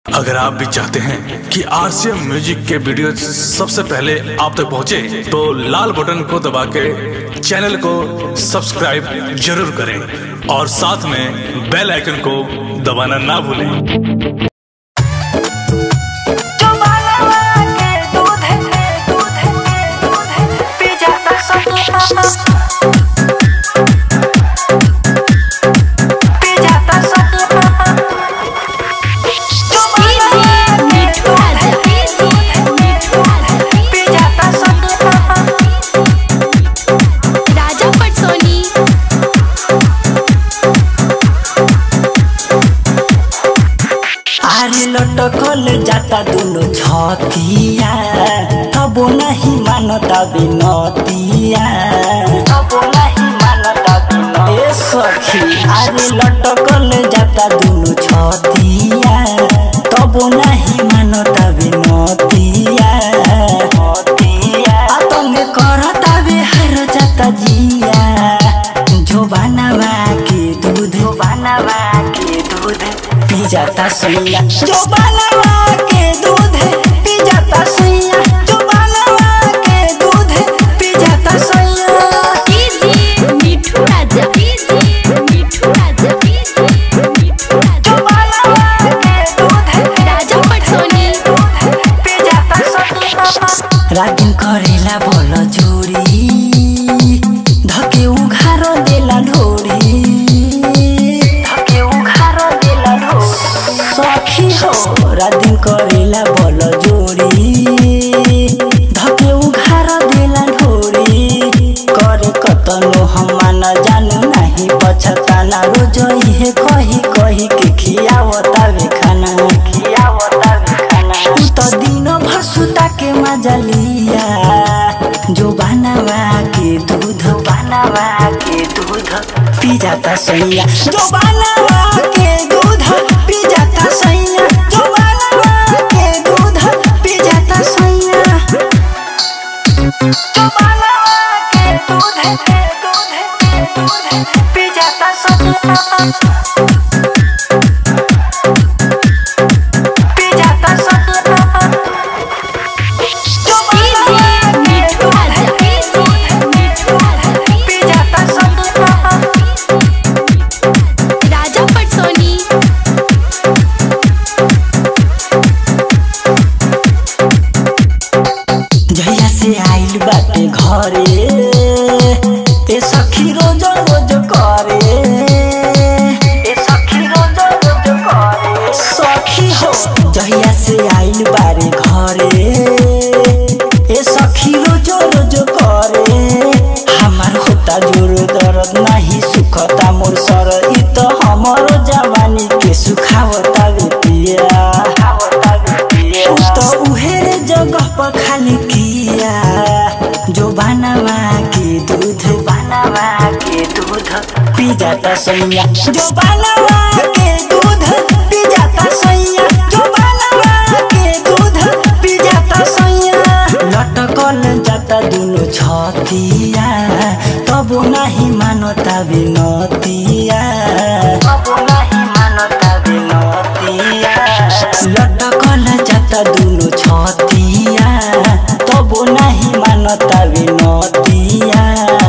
अगर आप भी चाहते हैं कि आरसीएम म्यूजिक के वीडियो सबसे पहले आप तक पहुंचे, तो लाल बटन को दबा के चैनल को सब्सक्राइब जरूर करें और साथ में बेल आइकन को दबाना ना भूलें जो बालवा के दूध है दूध है दूध है पी जाता सब पी जाता सब जो बालवा के दूध है पी जाता सब राजा पटसोनी आरे लटकल जाता दुनो छतिया तबो नहीं मानता बिनतिया तबो नहीं मानता बिनतिया ए सखी आरे लटकल जाता दुनो छतिया तबो नहीं मानता बिनतिया आ तंगे करता बिहार जाता जिया जो बनावा के दूध जो बनावा के दूध पी जाता सैया जो बनावा के दूध पी जाता सैया जो बनावा के दूध पी जाता सैया DJ Mithu Raja DJ Mithu Raja DJ Mithu जो राजा बनावा के दूध राजा पटसोनी पी जाता सैया रागिन करेला बोल जोरी धके उघार देला ढोरी धके उघार देला ढोरी सखी हो रागिन करेला बोल जोरी धके उघार देला ढोरी करे कतनो हम न जानू नहीं पछताना रोज इहे कही कही के खियावता वे खाना खियावता वे खाना उ त दिन भर सुता के मजा लिया जो बनावा के दूध बनावा के दूध पी जाता सैया जो बनावा के दूध पी जाता सैया जो बनावा के दूध पी जाता सैया जो बनावा के दूध के दूध के दूध पी जाता सैया पी जाता सैया जो बनावा डीजे के मिठू राजा डीजे मिठू राजा पी जाता सैया राजा पटसोनी जहिया से आइल बाटे घरे ए सखी रोज रोज करे ए सखी रोज रोज करे सखी हो जहिया से आइल बारे घरे ए सखी रोज रोज करे हमार होता जोर दर्द नहीं सुखता मोर सर इ तो हमरो जवानी के सुखावता वे पिया उ तो उहेरे जगह पर खाली किया जो बनावा के दूध बनावा के दूध पी जाता सैया जो बनावा के दूध पी जाता सैया जो बनावा के दूध पी जाता सैया लटकल जाता दुनो छतिया तब नहीं मानता बिनतिया तब नहीं मानता बिनतिया लटकल जाता दुनो छतिया तब नहीं मानता बिनतिया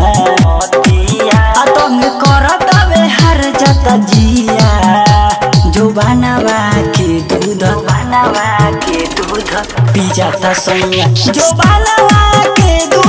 आ तुम करता हार जाता जिया जो बनावा के दूध बनावा के दूध पी जाता सैया जो बनावा के दूध